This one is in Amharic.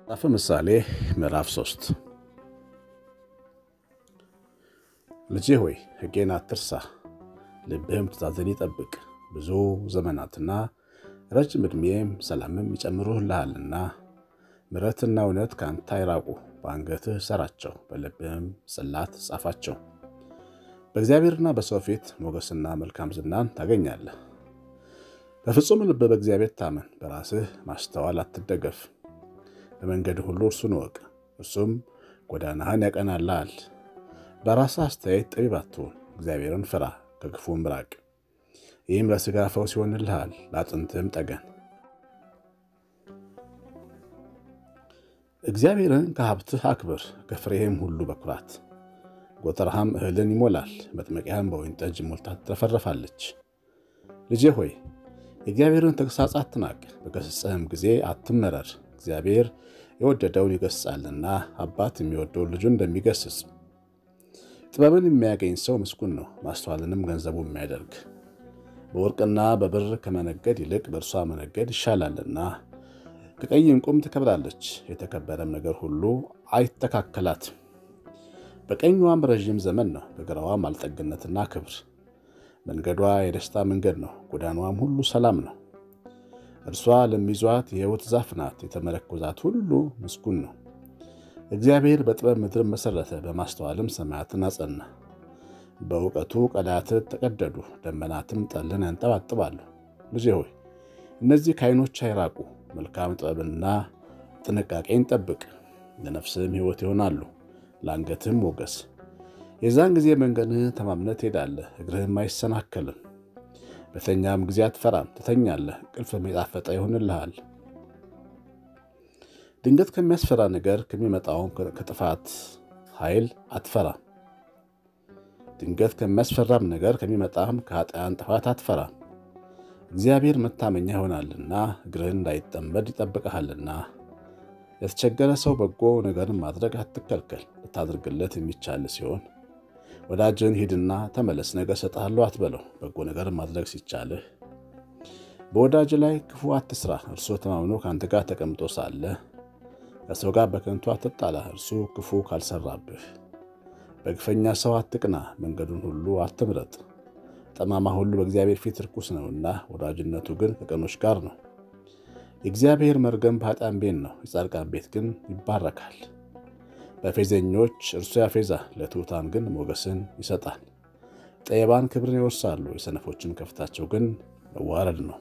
መጽሐፈ ምሳሌ ምዕራፍ ሶስት ልጄ ሆይ ሕጌን አትርሳ፣ ልብህም ትእዛዝን ይጠብቅ። ብዙ ዘመናትና ረጅም ዕድሜም ሰላምም ይጨምሩልሃልና። ምሕረትና እውነት ከአንተ አይራቁ፣ በአንገትህ ሰራቸው፣ በልብህም ጽላት ጻፋቸው። በእግዚአብሔርና በሰው ፊት ሞገስና መልካም ዝናን ታገኛለህ። በፍጹም ልብ በእግዚአብሔር ታመን፣ በራስህ ማስተዋል አትደገፍ። በመንገድ ሁሉ እርሱን እወቅ፣ እርሱም ጎዳናህን ያቀናልሃል። በራስህ አስተያየት ጠቢብ አትሁን፣ እግዚአብሔርን ፍራ፣ ከክፉም ራቅ። ይህም ለሥጋ ፈውስ ይሆንልሃል፣ ለአጥንትህም ጠገን። እግዚአብሔርን ከሀብትህ አክብር፣ ከፍሬህም ሁሉ በኩራት። ጎተራህም እህልን ይሞላል፣ መጥመቂያህም በወይን ጠጅ ሞልታ ትረፈረፋለች። ልጄ ሆይ የእግዚአብሔርን ተግሣጽ አትናቅ፣ በገሠጸህም ጊዜ አትመረር። እግዚአብሔር የወደደውን ይገሥጻልና አባት የሚወደውን ልጁን እንደሚገሥጽ። ጥበብን የሚያገኝ ሰው ምስጉን ነው፣ ማስተዋልንም ገንዘቡ የሚያደርግ። በወርቅና በብር ከመነገድ ይልቅ በእርሷ መነገድ ይሻላልና። ከቀይ ዕንቁም ትከብራለች፣ የተከበረም ነገር ሁሉ አይተካከላት። በቀኟም ረዥም ዘመን ነው፣ በግራዋም አልጠግነትና ክብር። መንገዷ የደስታ መንገድ ነው፣ ጎዳናዋም ሁሉ ሰላም ነው። እርሷ ለሚይዟት የሕይወት ዛፍ ናት፣ የተመረኮዛት ሁሉ ምስጉን ነው። እግዚአብሔር በጥበብ ምድርን መሠረተ፣ በማስተዋልም ሰማያትን አጸና። በእውቀቱ ቀላያት ተቀደዱ፣ ደመናትም ጠልን ያንጠባጥባሉ። ልጄ ሆይ እነዚህ ከዓይኖች አይራቁ፣ መልካም ጥበብንና ጥንቃቄን ጠብቅ። ለነፍስህም ሕይወት ይሆናሉ፣ ለአንገትህም ሞገስ። የዛን ጊዜ መንገድህን ተማምነህ ትሄዳለህ፣ እግርህም አይሰናከልም። በተኛም ጊዜ አትፈራም፣ ትተኛለህ፣ እንቅልፍም የጣፈጠ ይሆንልሃል። ድንገት ከሚያስፈራ ነገር ከሚመጣውም ከጥፋት ኃይል አትፈራም። ድንገት ከሚያስፈራም ነገር ከሚመጣም ከኃጢአን ጥፋት አትፈራም። እግዚአብሔር መታመኛ ይሆናልና እግርህን እንዳይጠመድ ይጠብቀሃልና። ለተቸገረ ሰው በጎ ነገርን ማድረግ አትከልከል፣ ልታደርግለት የሚቻል ሲሆን ወዳጅን ሂድና ተመለስ፣ ነገ እሰጥሃለሁ አትበለው። በጎ ነገር ማድረግ ሲቻልህ በወዳጅ ላይ ክፉ አትስራ። እርሱ ተማምኖ ከአንተ ጋር ተቀምጦ ሳለ ከሰው ጋር በከንቱ አትጣላ፣ እርሱ ክፉ ካልሰራብህ። በግፈኛ ሰው አትቅና፣ መንገዱን ሁሉ አትምረጥ። ጠማማ ሁሉ በእግዚአብሔር ፊት ርኩስ ነውና፣ ወዳጅነቱ ግን ከቀኖች ጋር ነው። የእግዚአብሔር መርገም በኃጥአን ቤት ነው፣ የጻድቃን ቤት ግን ይባረካል። በፌዘኞች እርሱ ያፌዛል፣ ለትሑታን ግን ሞገስን ይሰጣል። ጠቢባን ክብርን ይወርሳሉ፣ የሰነፎችን ከፍታቸው ግን መዋረድ ነው።